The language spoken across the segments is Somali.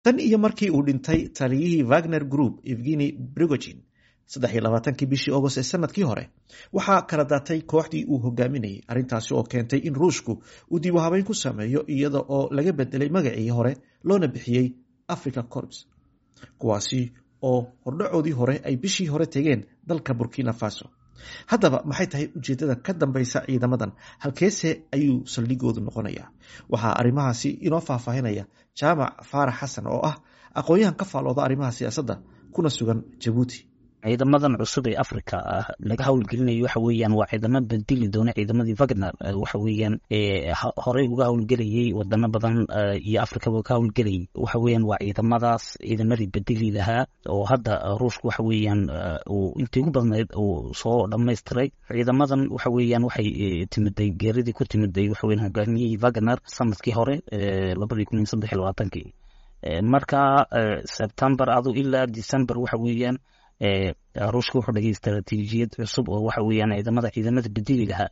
tan iyo markii uu dhintay taliyihii wagner group evgeni brigogin saddex iyo labaatankii bishii agost ee sanadkii hore waxaa kala daatay kooxdii uu hogaaminayay arrintaasi oo keentay in ruushku uu dib u habeyn ku sameeyo iyada oo laga bedelay magacii hore loona bixiyey africa corps kuwaasi oo hordhacoodii hore ay bishii hore tegeen dalka burkina faso haddaba maxay tahay ujeedada ka dambeysa ciidamadan halkeese ayuu saldhigoodu noqonayaa waxaa arrimahaasi inoo faahfaahinaya jaamac faarax xasan oo ah aqoon-yahan ka faalooda arrimaha siyaasadda kuna sugan jabuuti ciidamadan cusub ee africa laga howlgelinayo waxa weeyaan waa ciidamo bedeli doona ciidamadii wagner waxa weeyaan horey uga howlgelayay wadano badan iyo africaba ka howlgelayay waxa weeyaan waa ciidamadaas ciidamadii bedeli lahaa oo hadda ruushka waxa weeyaan uu intii ugu badnayd uu soo dhamaystiray ciidamadan waxa weeyaan waxay timiday geeridii ku timiday waxa weyan hogaamiyihii wagner sanadkii hore labadii kun iyo saddex iyo labaatankii marka september adu ilaa december waxa weeyaan ruushka wuxuu dhagay istaraatiijiyad cusub oo waxa weeyaan ciidamada ciidamada bedeli lahaa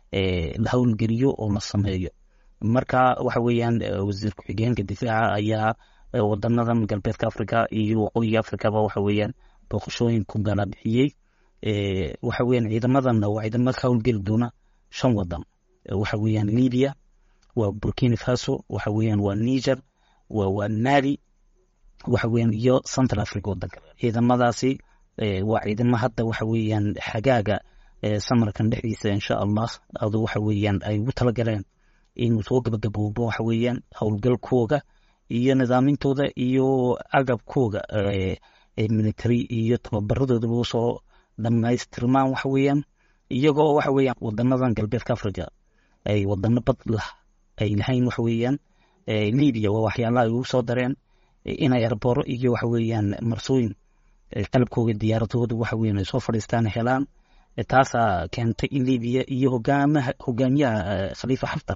la howlgeliyo oo la sameeyo marka waxa weeyaan wasiir ku-xigeenka difaaca ayaa wadanadan galbeedka africa iyo waqooyiga africaba waxa weeyaan booqashooyin ku gala bixiyey waxa weeyaan ciidamadanna waa ciidamo ka howlgeli doona shan wadan waxa weeyaan libya waa burkina faso waxa weeyaan waa niger waa mali waxa weeyaan iyo central africa wadanka ciidamadaasi waa ciidamo hadda waxa weeyaan xagaaga samarkan dhexdiisa insha allah adu waxa weeyaan ay ugu talagaleen inuu soo gabagaboobo waxa weeyaan howlgalkooga iyo nidaamintooda iyo agabkooga military iyo tababaradoodaba usoo dhamaystirmaan waxa weeyaan iyagoo waxa weeyaan wadanadan galbeedka africa ay wadano bad lah ay lahayn waxa weeyaan libya waa waxyaalaha ay ugu soo dareen inay arbooro iyo waxa weeyaan marsooyin qalabkooga diyaaradooda waxa weyan ay soo fadhiistaan helaan taasaa keentay in libiya iyo hogaamaha hogaamiyaha khaliifa xaftar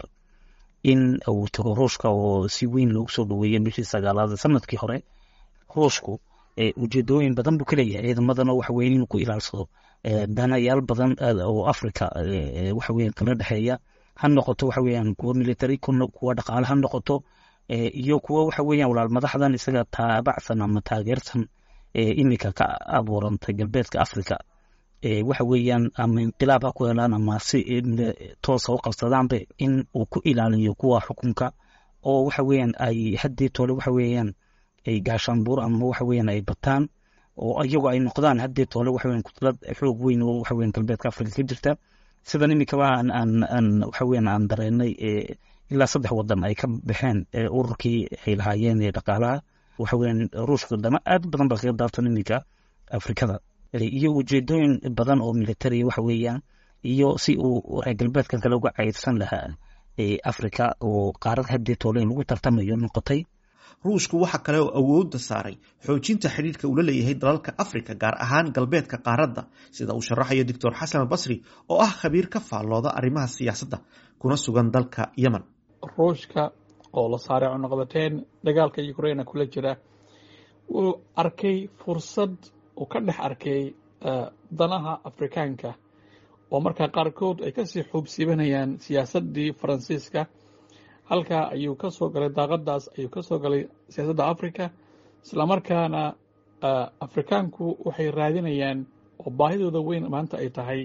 in uu tago ruushka oo si weyn loogu soo dhaweeyay bishii sagaalaad sanadkii hore ruushku ujeedooyin badan buu ka leeyahay ciidamadana waxa weyan inuu ku ilaalsado danayaal badan oo africa waxa weyan kala dhexeeya ha noqoto waxa weeyaan kuwa military kuwa dhaqaale ha noqoto iyo kuwa waxa weeyaan walaal madaxdan isaga taabacsan ama taageersan iminka ka abuurantay galbeedka africa waxa weeyaan ama inqilaab ha ku helaan ama si toosa u qabsadaanbe in uu ku ilaaliyo kuwa xukunka oo waxa weeyaan ay haddii tole waxa weeyaan ay gaashaanbuur ama waxa weeyaan ay bataan oo iyagu ay noqdaan haddii tole waxa weeyaan kutlad xoog weyn oo waxa weeyaan galbeedka africa ka jirta sidan iminkaba aan aan aan waxa weeyaan aan dareenay ilaa saddex wadan ay ka baxeen ururkii ay lahaayeen ee dhaqaalaha waxa weeyaan ruushka dama aad badan baa kaga daabtan iminka afrikada iyo ujeedooyin badan oo military waxa weeyaan iyo si uu reer galbeedkan kale uga caydsan lahaa africa oo qaarad haddii tooleyn lagu tartamayo noqotay ruushku waxa kale oo awoodda saaray xoojinta xidhiirka uu la leeyahay dalalka africa gaar ahaan galbeedka qaaradda sida uu sharaxayo doctor xasan albasri oo ah khabiir ka faallooda arrimaha siyaasadda kuna sugan dalka yemen ruushka oo la saaray cunuqabateen dagaalka ukraina kula jira wuu arkay fursad uu ka dhex arkay danaha afrikaanka oo markaa qaarkood ay kasii xuubsiibanayaan siyaasaddii faransiiska halkaa ayuu ka soo galay daaqadaas ayuu ka soo galay siyaasadda africa islamarkaana afrikaanku waxay raadinayaan oo baahidooda weyn maanta ay tahay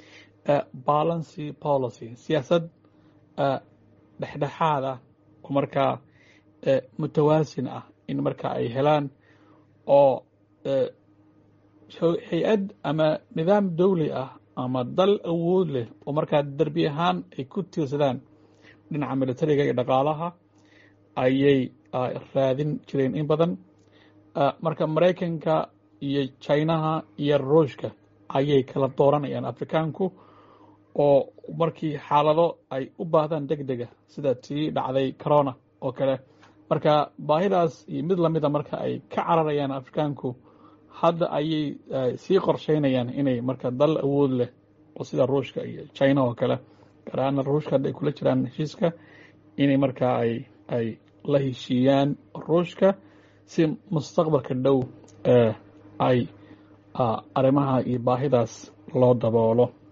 balancy policy siyaasad dhexdhexaada oo markaa mutawaasin ah in marka ay helaan oo hay-ad ama nidaam dawli ah ama dal awood leh oo markaa derbi ahaan ay ku tiirsadaan dhinaca militariga iyo dhaqaalaha ayay raadin jireen in badan marka maraykanka iyo jinaha iyo ruushka ayay kala dooranayaan afrikaanku oo markii xaalado ay u baahdaan deg dega sida tii dhacday corona oo kale marka baahidaas iyo mid lamida marka ay ka cararayaan afrikaanku hadda ayay sii qorsheynayaan inay marka dal awood leh oo sida ruushka iyo china oo kale gaar ahaana ruushka hadda ay kula jiraan heshiiska inay markaa ay ay la heshiiyaan ruushka si mustaqbalka dhow ay arrimaha iyo baahidaas loo daboolo